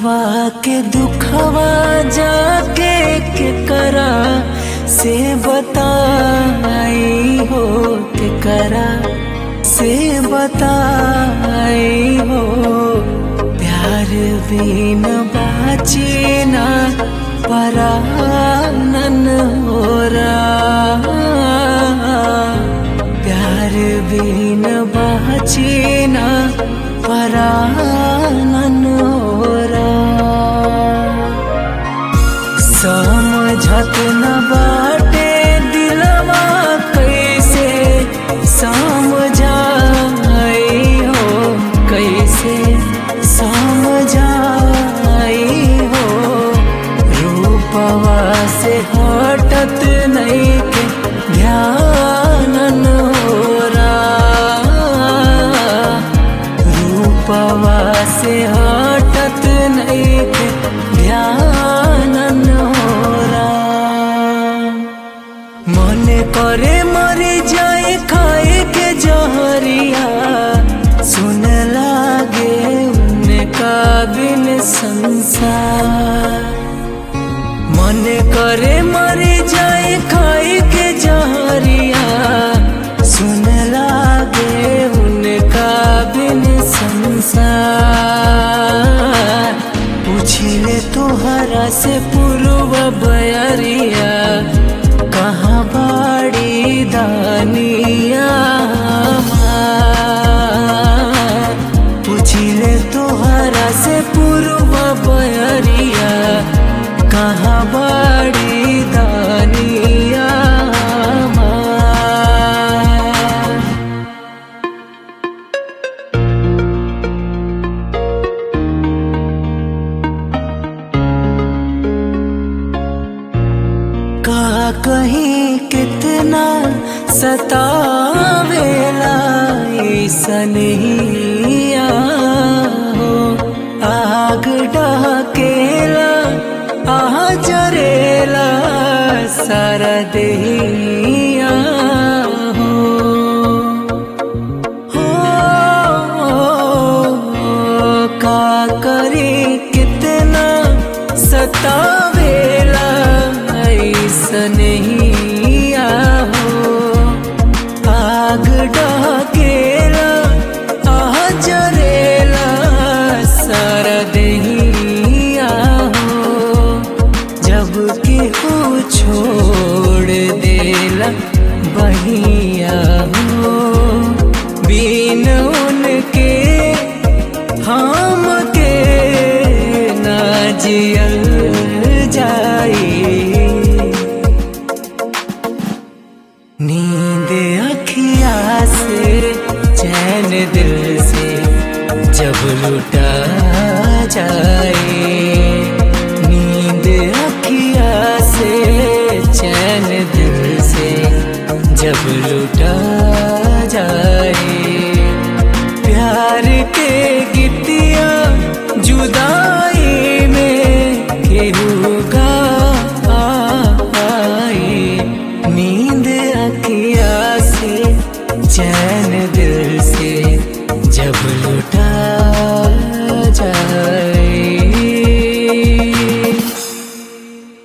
दिलवा के दुखवा जाके के करा से बताई हो के करा से बताई हो प्यार बिन बाचे ना परानन हो प्यार बिन बाचे ना परानन हो समझत न बाटे दिलवा कैसे समझाई हो कैसे समझाई हो रूपवा से हटत नहीं के ध्यान हो रूपवा से हटत नहीं के ध्यान मन करे मर जाए खाए के जहरिया सुन लागे उनका बिन संसार मन करे मर जाए खाए के जहरिया सुन लागे उनका बिन संसार पूछले तोहरा से पूर्व बयरिया कहाँ बाड़ी दानिया पूछले तोहरा से पूर्व बयरिया कहाँ बाड़ी दानिया का कहीं कितना सतावेला सनिया हो आग डाकेला आह जरेला सरदिया हो हो का करी कितना सतावेला सनहिया हो आग डाकेला आह जरेला सरदहिया हो जब के हो छोड़ देला बहिया हो बिन उनके हम के ना जियल जाई नींद अखिया से चैन दिल से जब लुटा जाए नींद अखिया से चैन दिल से जब लुटा